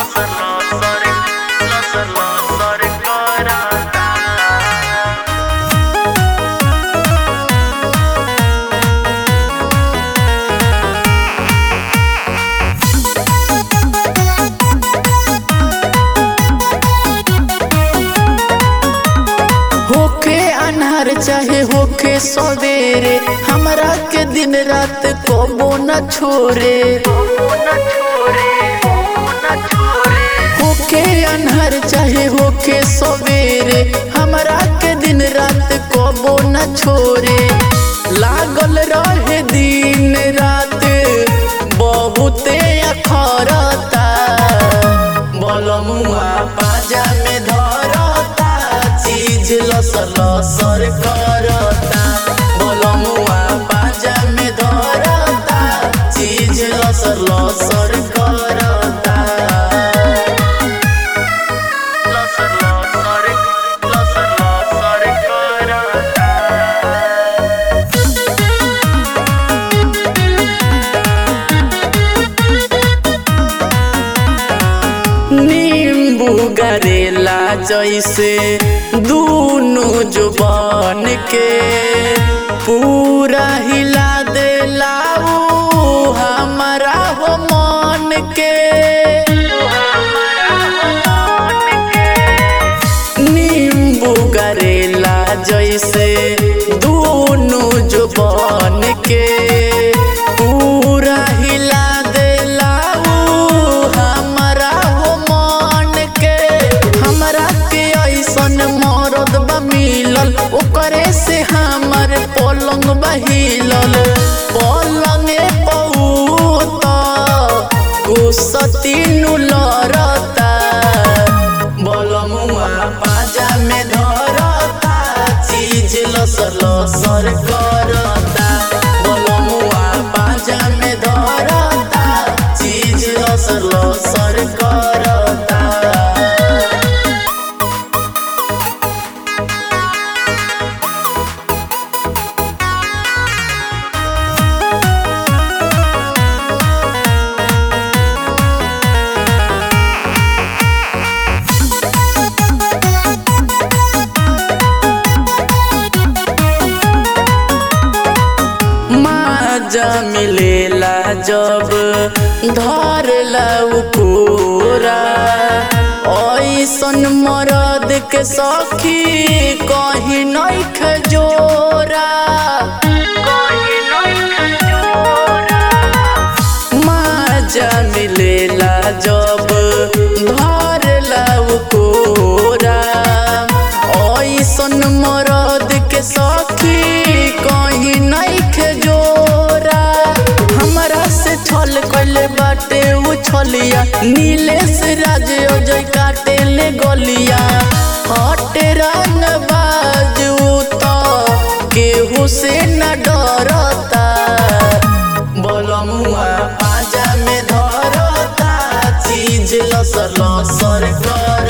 लसर लसर लसर लसर करता होके अनहर चाहे होके सवेरे हमरा के दिन रात कबो न छोरे होके अनहर चाहे होके सवेरे हमरा के दिन रात कबो न छोरे लागल रहे दिन रात बहुते अखरता बलमुआ पाजा में धरता चीज लसर लसर करता बलमुआ पाजा में धरता चीज लसर लसर करता लसर लसर लसर लसर करता नींबू गरेला जैसे दूनो जुबान के पूरा हिला देला ऊ हमारा हो मन के नींबू गरेला जैसे दूनो जुबान के पूरा हिला देला ऊ हमारा हो मन के हमरा के ऐसन मरद बा मिलल ओकरे से हमर पलंग बहिलल पलंगे पौत गुस्सती नु लड़ता बलमुआ पाजा में धरता चीज लसर लसर करता बलमुआ पाजा में धरता चीज लसर लसर करता माजा मिलेला जब धरला कोरा ऐसन मरद के सखी कहीं नहीं खजोरा माजा मिलेला जब धरला कोरा ऐसन मरद के सखी कहीं नहीं खजोरा हमरा से छल कैले बाटे उ छलिया नीलेश राज अजय काटे ले गलिया हटे रंग बाजू तो केहू से न डरता बलमुआ पाजा में धरता चीज लसर लसर कर